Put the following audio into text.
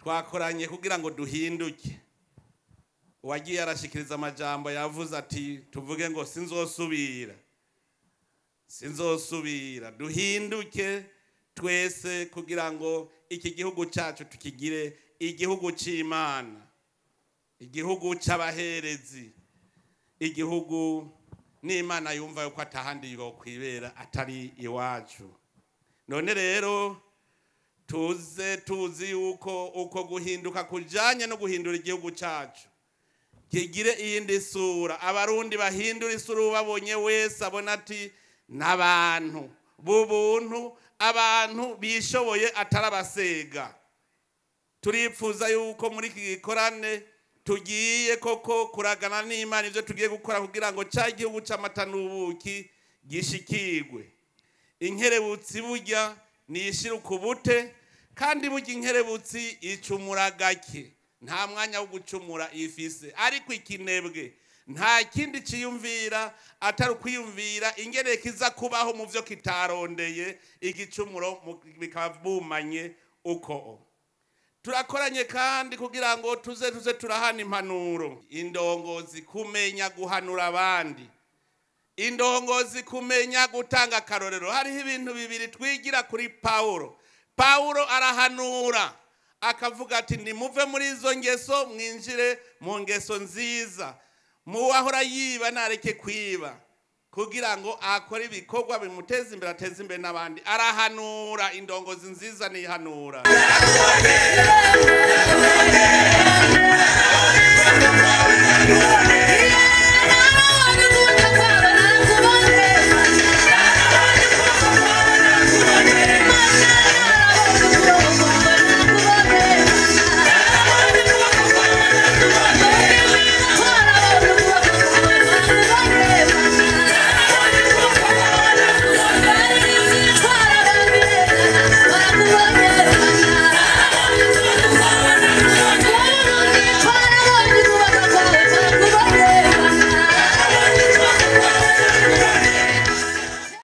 twakoranye kugira ngo duhinduke uwagiye arashikiriza amajambo yavuze ati tuvuge ngo sinzosubira sinzosubira duhinduke twese kugira ngo iki gihugu cyacu tukigire igihugu cy'imana igihugu cy'abaherezi igihugu n'imana yumva yuko atahandi yokwibera atari iwacu none rero tuze tuzi yuko uko guhinduka kujyanye no guhindura igihugu cyacu kigire iyindi sura abarundi bahindura isura ubabonye wese abona ati n'abantu b'ubuntu abantu bishoboye atari abasega turipfuza yuko muri iki gikorane tugiye koko kuragana n'imana ibyo tugiye gukora kugira ngo cya gihugu cy'amata n'ubuki gishikirwe inkerebutsi burya niyishyire ukubute kandi burya inkerebutsi icumura gake nta mwanya wo gucumura ifise ariko ikinebwe nta kindi ciyumvira atari ukwiyumvira ingene kiza kubaho mu byo kitarondeye igicumuro mu- bikaba bumanye uko turakoranye kandi kugira ngo tuze tuze turahana impanuro indongozi kumenya guhanura abandi indongozi kumenya gutanga akarorero hariho ibintu bibiri twigira kuri pawulo pawulo arahanura akavuga ati nimuve muri izo ngeso mwinjire mu ngeso nziza muwahora yiba nareke kwiba kugira ngo akore ibikorwa bimuteza imbere ateze imbere n'abandi arahanura indongozi nziza nihanura